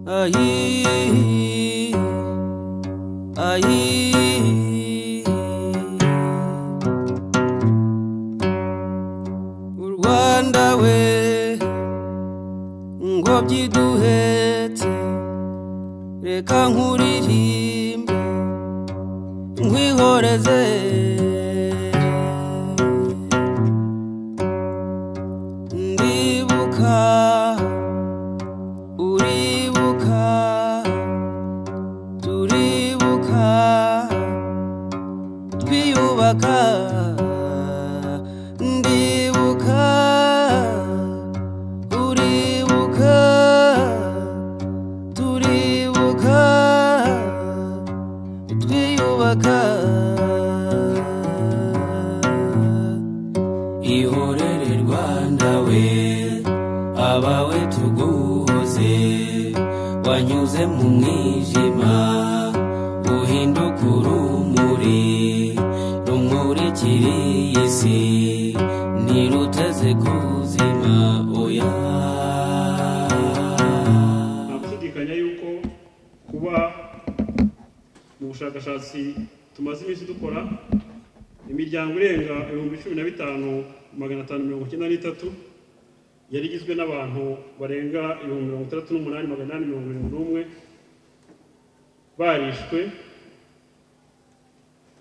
Aí, aí, aí. U Rwanda we ngobyi duhetse reka nkuririmbe nkwihoreze ndibuka uribuka turibuka twiyubaka ndibuka uribuka turibuka twiyubaka ihorere rwanda we abawe tuguhoze wanyuze mu mwijima uhinduka urumuri rumurikira iyi si ntiruteze kuzima oya nta gushidikanya yuko kuba mu bushakashatsi tumaze iminsi dukora imiryango irenga ibihumbi cumi na bitanu magana atanu mirongo icyenda n'itatu yari igizwe n'abantu barenga ibihumbi mirongo itandatu n'umunani magana inani mirongo irindwi n'umwe barishwe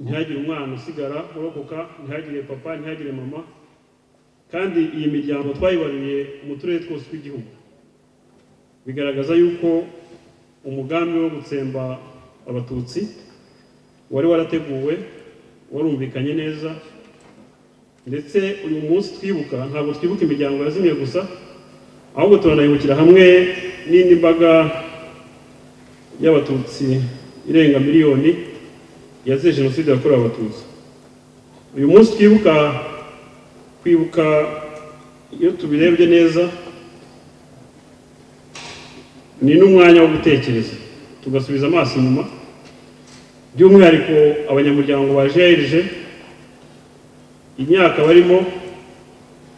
ntihagire umwana usigara urokoka ntihagire papa ntihagire mama kandi iyi miryango twayibaruriye mu turere twose tw'igihugu bigaragaza yuko umugambi wo gutsemba abatutsi wari warateguwe warumvikanye neza ndetse uyu munsi twibuka ntabwo twibuka imiryango yazimye gusa ahubwo turanayibukira hamwe n'indi mbaga y'abatutsi irenga miliyoni yazize jenoside yakorewe abatutsi uyu munsi twibuka kwibuka iyo tubirebye neza ni n'umwanya wo gutekereza tugasubiza amaso inyuma by'umwihariko abanyamuryango ba grg imyaka barimo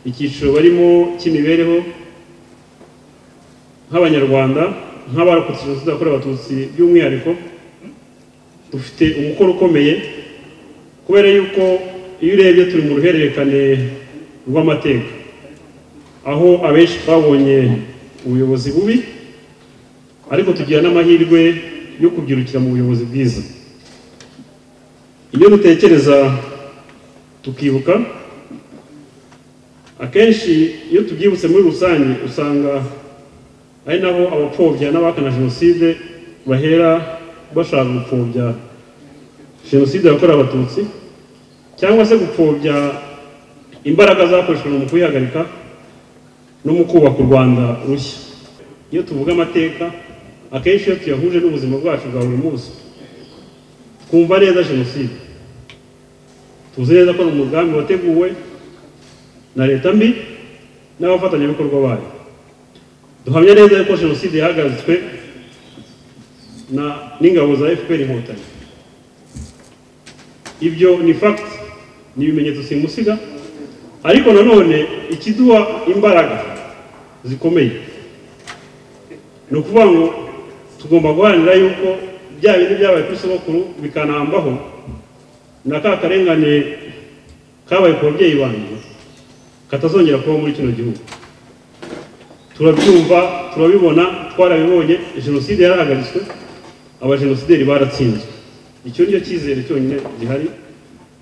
icyiciro barimo cy'imibereho nk'abanyarwanda nk'abarokotse jenoside yakorewe abatutsi by'umwihariko dufite umukoro ukomeye kubera yuko iyo urebye turi mu ruhererekane rw'amateka aho abenshi twabonye ubuyobozi bubi ariko tugira n'amahirwe yo kubyirukira mu buyobozi bwiza iyo dutekereza tukibuka akenshi iyo tubyibutse muri rusange usanga ari naho abapfobya n'abahakana jenoside bahera bashaka gupfobya jenoside yakorewe abatutsi cyangwa se gupfobya imbaraga zakoreshejwe mu kuyihagarika no mu kubaka u rwanda rushya iyo tuvuga amateka akenshi iyo tuyahuje n'ubuzima bwacu bwa buri munsi twumva neza jenoside tuzi neza ko ari umugambi wateguwe na leta mbi n'abafatanyabikorwa bayo duhamya neza yuko jenoside yahagaritswe na n'ingabo za fpr inkotanyi ibyo ni fact ni ibimenyetso simusiga ariko nanone ikiduha imbaraga zikomeye ni ukuvuga ngo tugomba guharanira yuko bya bintu byabaye ku isabukuru bikanambaho na ka karengane kabaye ku babyeyi banjye katazongera kubaho muri kino gihugu turabyumva turabibona twarabibonye jenoside yarahagaritswe abajenosideri baratsinzwe icyo ni cyo cyizere cyonyine gihari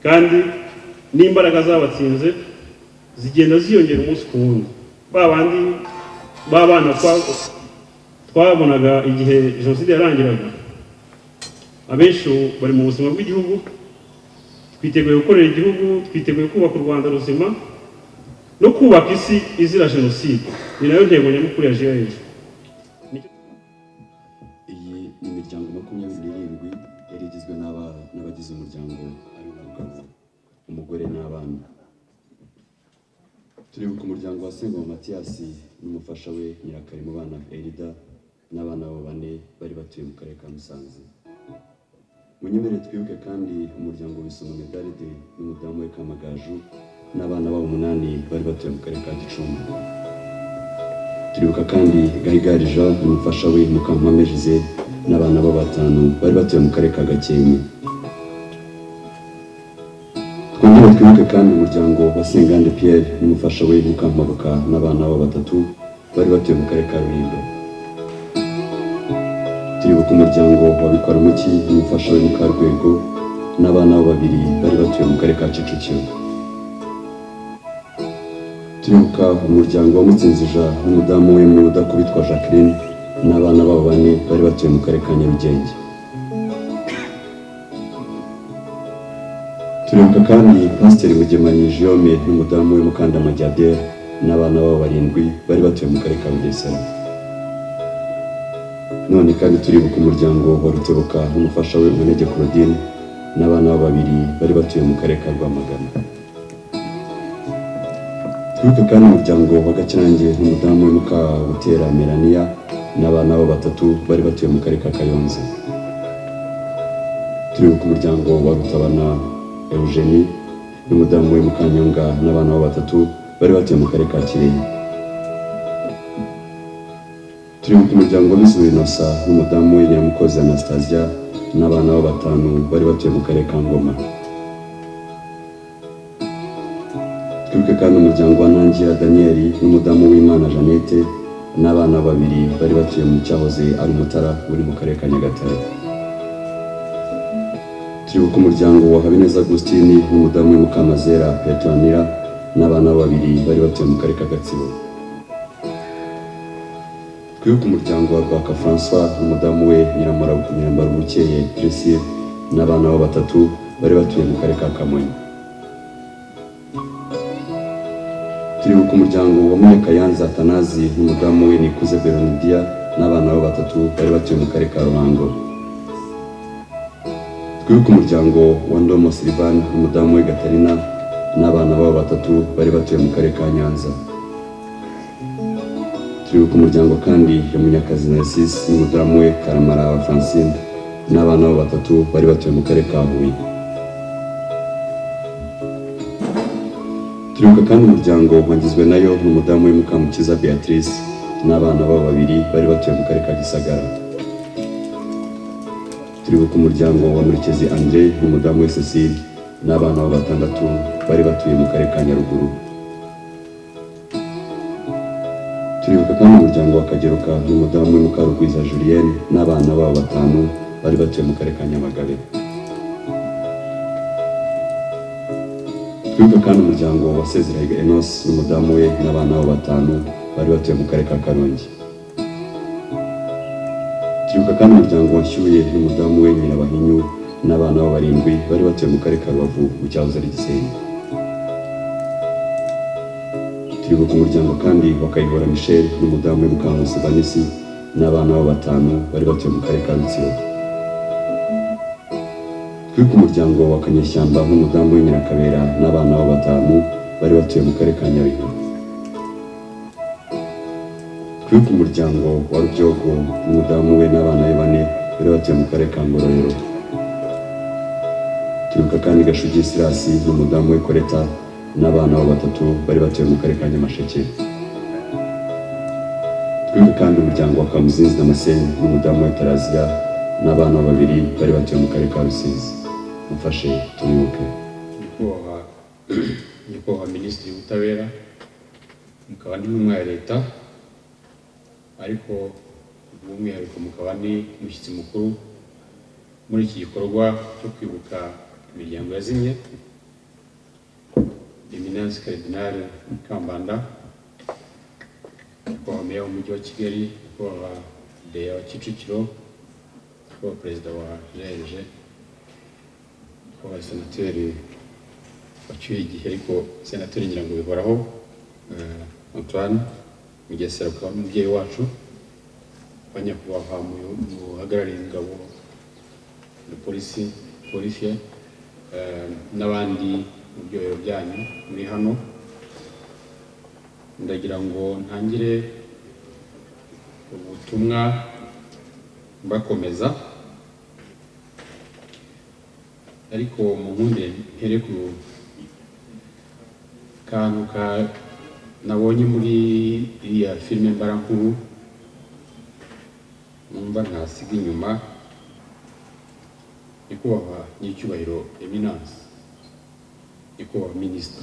kandi n'imbaraga zabatsinze zigenda ziyongera umunsi ku wundi ba bandi b'abana twa- twabonaga igihe jenoside yarangiraga abenshi ubu bari mu buzima bw'igihugu twiteguye gukorera igihugu twiteguye kubaka u rwanda ruzima no kubaka isi izira jenoside ni nayo ntego nyamukuru ya grg iyi ni imiryango makumyabiri n'irindwi yari igizwe n'aba- n'abagize umuryango ari umugabo umugore n'abana turibuka umuryango wa sengoma matiyasi n'umufasha we nyirakarimo bana erida n'abana babo bane bari batuye mu karere ka musanze munyemerere twibuke kandi umuryango wisoma medaride n'umudamu we kamagaju n'abana babo umunani bari batuye mu karere ka gicumbi turibuka kandi gahigari jean n'umufasha we mukampame jize n'abana bo batanu bari batuye mu karere ka gakenke twongere twibuke kandi umuryango wa sengande pierre n'umufasha we mukampabuka n'abana bo batatu bari batuye mu karere ka rulindo turibuka umuryango wa bikwarumuki n'umufasha we mukarwego n'abana bo babiri bari batuye mu karere ka kicukiro turibuka umuryango wa mutsinzija n'umudamu we mu udakubitwa jacqueline n'abana babo bane bari batuye mu karere ka nyarugenge turibuka kandi pasiteri bugemanyi jiyome n'umudamu we mukandama jadere n'abana babo barindwi bari batuye mu karere ka bugesera none kandi turibuka umuryango wa rutebuka n'umufasha we umunege claudine n'abana babo babiri bari batuye mu karere ka rwamagana twibuke kandi umuryango wa gakirange n'umudamu we mukabutera melania n'abana babo batatu bari batuye mu karere ka kayonza turibuka umuryango wa rutabana eugenie n'umudamu we mukanyonga n'abana babo batatu bari batuye mu karere ka kirehe turibuka umuryango wa bizuba inosa n'umudamu we nyiramukozi anastasia n'abana babo batanu bari batuye mu karere ka ngoma twibuke kandi umuryango wa ntangira daniyeli n'umudamu w'imana jeannette n'abana babiri bari batuye mu cyahoze ari umutara uri mu karere ka nyagatare turibuka umuryango wa habineza agustini n'umudamu w'umukamazera petronira n'abana babiri bari batuye mu karere ka gatsibo twibuke umuryango wa rwaka francois n'umudamu we nyiramara bukeye priscille n'abana bo batatu bari batuye mu karere ka kamonyi turibuka umuryango wa Mike Yanza Atanazi n'umudamu we Nikuze Beronidia n'abana babo batatu bari batuye mu karere ka Ruhango twibuka umuryango wa Ndomo Silvan n'umudamu we Gatarina n'abana babo batatu bari batuye mu karere ka Nyanza turibuka umuryango kandi ya Munyakazi Narcisse n'umudamu we Karamara Francine n'abana babo batatu bari batuye mu karere ka Huye turibuka kandi umuryango wagizwe nayo n'umudamu we mukamukiza beatrice n'abana babo babiri bari batuye mu karere ka gisagara turibuka umuryango wa murekezi andre n'umudamu we cecile n'abana babo batandatu bari batuye mu karere ka nyaruguru turibuka kandi umuryango wa kageruka n'umudamu we mukarugwiza julienne n'abana babo batanu bari batuye mu karere ka nyamagabe twibuka kandi umuryango wa sezerahiga enos n'umudamu we n'abana babo batanu bari batuye mu karere ka karongi twibuka kandi umuryango washyuye n'umudamu we nyirabahinyu n'abana babo barindwi bari batuye mu karere ka rubavu mu cyahoze ari gisenyi twibuka umuryango kandi wa kayihora michel n'umudamu we mukankusi vanisi n'abana babo batanu bari batuye mu karere ka rutsiro twibuka umuryango wa kanyashyamba nk'umudamu w'inyirakabera n'abana babo batanu bari batuye mu karere ka nyabihu twibuka umuryango wa rubyogo n'umudamu we n'abana be bane bari batuye mu karere ka ngororero twibuka kandi gashugi sirasi n'umudamu we koreta n'abana babo batatu bari batuye mu karere ka nyamasheke twibuka kandi umuryango wa kamuzinzi damascene n'umudamu we taraziya n'abana babiri bari batuye mu karere ka rusizi mufashe turibuke nyakubahwa nyakubahwa minisitiri w'ubutabera mukaba n'intumwa ya leta ariko by'umwihariko mukaba ni umushyitsi mukuru muri iki gikorwa cyo kwibuka imiryango yazimye eminence karidinari kambanda nyakubahwa meya w'umujyi wa kigali nyakubahwa deya wa kicukiro kuba perezida wa jeje kuba senateri wacyuye igihe ariko senateri ngira ngo bihoraho eh, antoine mugesera ukaba n'umubyeyi wacu abanyakubahwa muhagarariye ingabo na polisi polisi eh, n'abandi mu byohero byanyu muri hano ndagira ngo ntangire ubutumwa mbakomeza ariko mu nkunde mpere ku kantu ka nabonye muri iriya filime mbarankuru numva ntasiga inyuma nyakubahwa n'icyubahiro eminance nyakubahwa minisita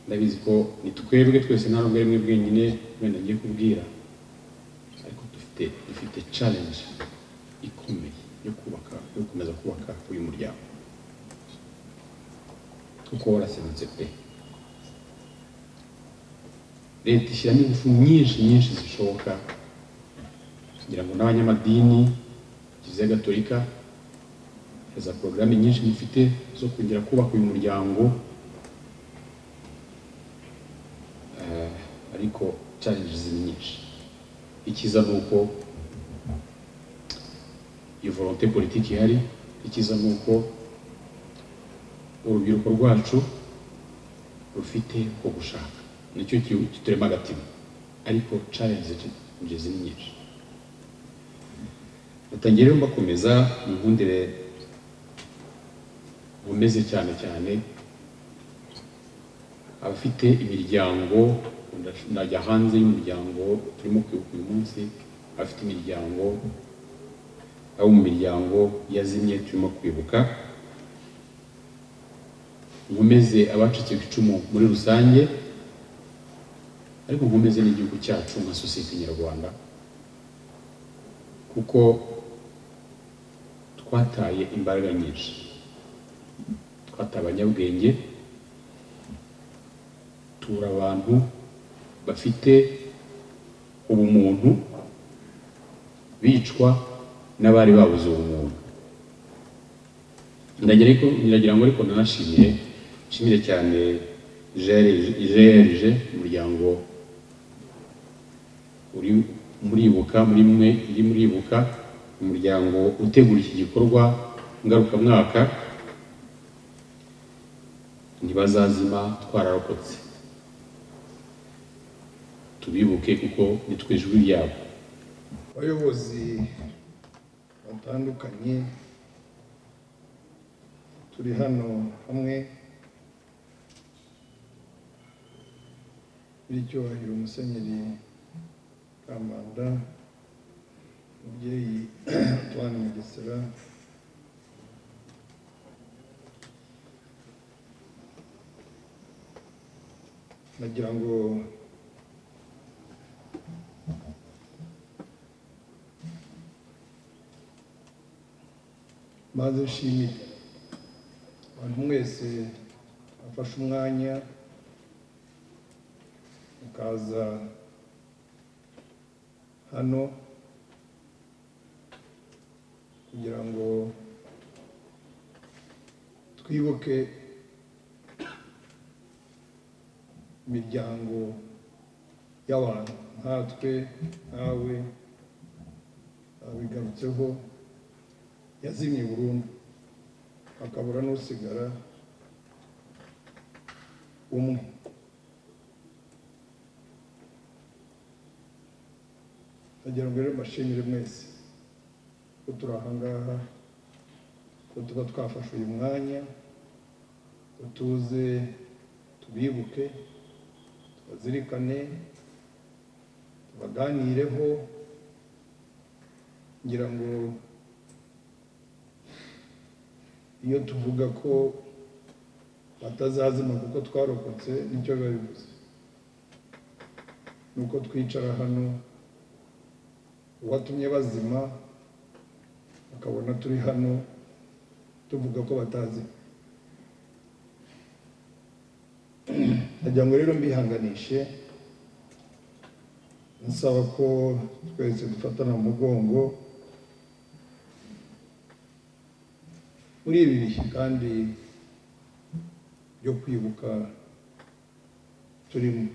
ndabizi ko ni twebwe twese nta nubwo rimwe bwenyine wenda ngiye kubwira ariko dufite dufite challenge ikomeye yo kubaka yo gukomeza kubaka uyu muryango kuko waraserutse pe leta ishyiramo ingufu nyinshi nyinshi zishoboka kugira ngo n'abanyamadini kiliziya gatolika na za porogaramu nyinshi mufite zo kongera kubaka uyu muryango Eh, ariko challenges ni nyinshi ikiza ni uko iyo volonté politiki ihari ikiza ni uko urubyiruko rwacu rufite uko gushaka nicyo ki- kiturema agatima ariko challenges ni nyinshi batangiye rero mbakomeza munkundire nkomeze cyane cyane abafite imiryango nda- ndajya hanze y'umuryango turimo kwibuka uyu munsi abafite imiryango abo mu miryango yazimye turimo kwibuka nkomeze abacitse ku icumu muri rusange ariko nkomeze n'igihugu cyacu nka sosiyete nyarwanda kuko twataye imbaraga nyinshi twataye abanyabwenge tubura abantu bafite ubumuntu bicwa n'abari babuze ubumuntu ndagira ariko ndagira ngo ariko nanashimire nshimire cyane jerije umuryango uri muribuka muri mwe iri muribuka umuryango utegura iki gikorwa ngarukamwaka ntibazazima twararokotse tubibuke kuko nitwe ijwi ryabo abayobozi batandukanye turi hano hamwe b'icyubahiro musenyeri kamanda umubyeyi antoine mugesera nagira ngo maze nshimire abantu mwese bafashe umwanya mukaza hano kugira ngo twibuke imiryango y'abantu nkatwe nkawe babigarutseho yazimye burundu hakabura n'usigara umwe ndagira ngo rero mbashimire mwese ko turi aha ngaha ko tuba twafashe uyu mwanya ngo tuze tubibuke tubazirikane tubaganireho ngira ngo iyo tuvuga ko batazazima kuko twarokotse nicyo biba bivuze ni uko twicara hano uwatumye bazima akabona turi hano tuvuga ko batazima ndagira ngo rero mbihanganishe nsaba ko twese dufatana mu mugongo muri ibi bihe kandi byo kwibuka turimo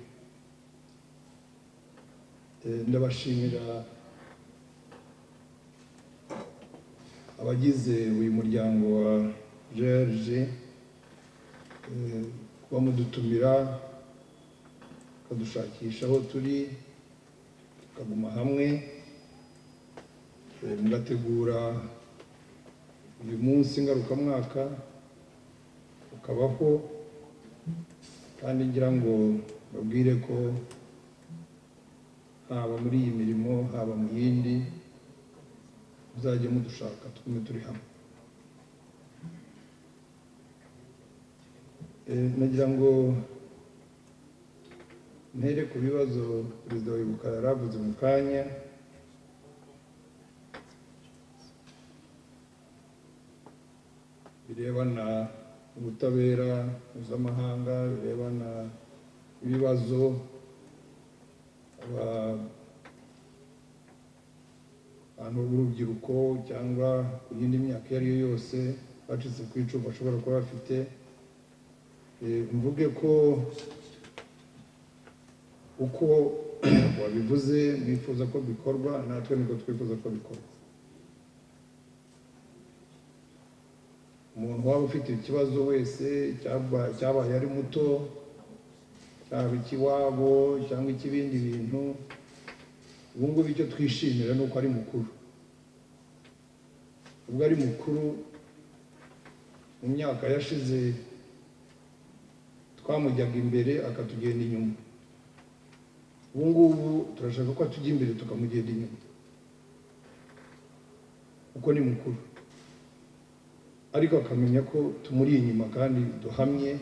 Eh, ndabashimira abagize uyu muryango wa grg kuba mudutumira mukadushakisha aho turi tukaguma hamwe eh, mugategura uyu munsi ngarukamwaka ukabaho kandi ngira ngo babwire ko haba muri iyi mirimo haba mu yindi muzajye mudushaka twume turi hamwe Eh, nagira ngo ntere ku bibazo perezida wa ibuka yari avuze mu kanya birebana ubutabera mpuzamahanga birebana ibibazo aba- abantu b'urubyiruko cyangwa ku yindi myaka iyo ari yo yose bacitse ku icumu bashobora kuba bafite Eh, mvuge ko uko wabivuze mwifuza ko bikorwa natwe niko twifuza ko bikorwa umuntu waba ufite ikibazo wese cyaba- cyabaye ari muto cyaba ikiwabo cyangwa ik'ibindi bintu ubu ngubu icyo twishimira ni uko ari mukuru ubwo ari mukuru mu myaka yashize twamujyaga imbere akatugenda inyuma ubu ngubu turashaka ko atujya imbere tukamugenda inyuma kuko ni mukuru ariko akamenya ko tumuri inyuma kandi duhamye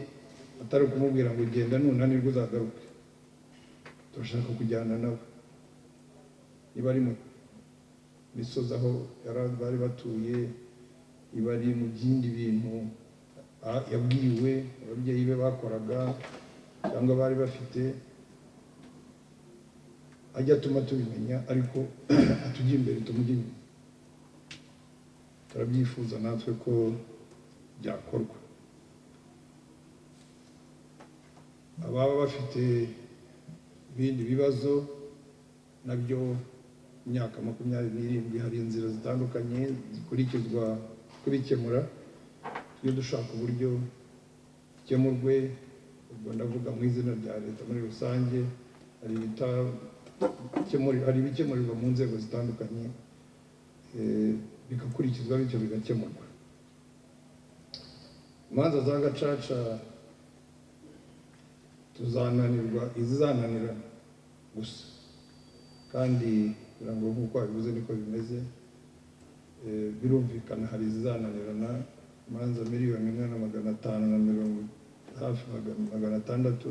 atari ukumubwira ngo genda nunanirwa uzagaruke turashaka kujyana nawe niba ari mu misozi aho yara- bari batuye iba ari mu byindi bintu a- yabwiwe ababyeyi be bakoraga cyangwa bari bafite ajya atuma tubimenya ariko atujya imbere tumujya inyuma turabyifuza natwe ko byakorwa ababa bafite ibindi bibazo nabyo imyaka makumyabiri n'irindwi hari inzira zitandukanye zikurikizwa kubikemura tujye dushaka uburyo bikemurwe ubwo ndavuga mu izina rya leta muri rusange hari ibitakemuri- hari ibikemurirwa mu nzego zitandukanye eh, bigakurikizwa bityo bigakemurwa imanza za gacaca tuzananirwa izizananirana gusa kandi kugira ngo nk'uko wabivuze niko bimeze Eh, birumvikana hari izizananirana imanza miliyoni imwe na magana atanu na mirongo hafi magana- magana atandatu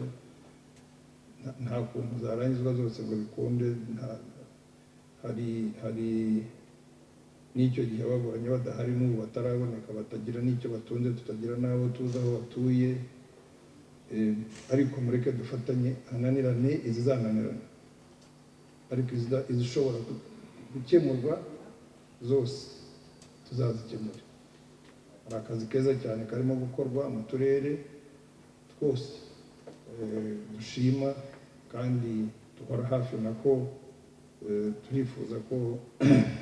nta- nta kuntu zarangizwa zose ngo bikunde nta- hari hari n'icyo gihe ababonye badahari n'ubu bataraboneka batagira n'icyo batunze tutagira n'abo tuzi aho batuye Eh, ariko mureke dufatanye hananirane izizananirana ariko izida- izishobora gu- gukemurwa zose tuzazikemura hari akazi keza cyane karimo gukorwa mu turere twose Eh, dushima kandi duhora hafi nako eh, turifuza ko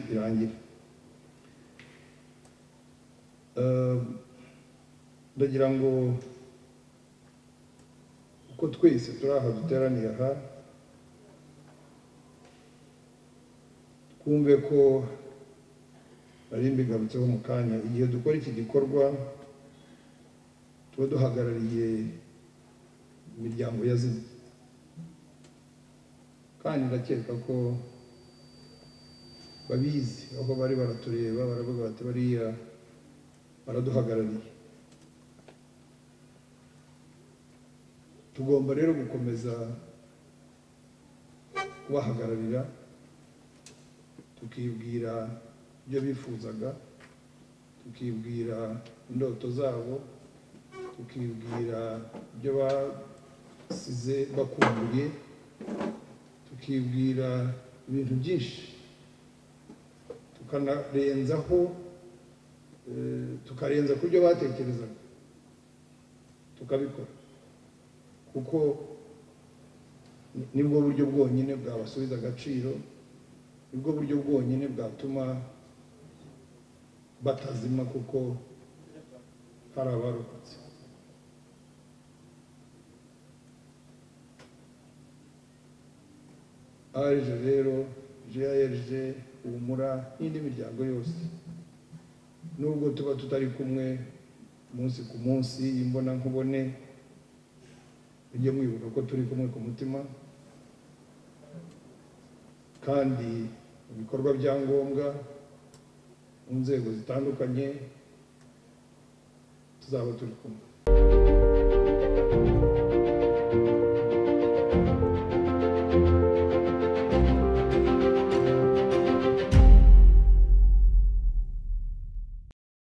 birangira Eh, ndagira ngo uko twese turi aha duteraniye aha twumve ko nari mbigarutseho mu kanya igihe dukora iki gikorwa tuba duhagarariye imiryango yazimye kandi ndakeka ko babizi aho bari baratureba baravuga bati bariya baraduhagarariye tugomba rero gukomeza kubahagararira tukibwira ibyo bifuzaga tukibwira indoto zabo tukibwira ibyo basize bakumbuye tukibwira ibintu byinshi tukanarenzaho eh, tukarenza ku byo batekerezaga tukabikora kuko ni- nibwo buryo bwonyine bwabasubiza agaciro nibwo buryo bwonyine bwatuma batazima kuko hari abarokotse aje rero grg humura n'indi miryango yose nubwo tuba tutari kumwe umunsi ku munsi imbonankubone mujye mwibuka ko turi kumwe ku mutima kandi ibikorwa bya ngombwa mu nzego zitandukanye tuzaba turi kumwe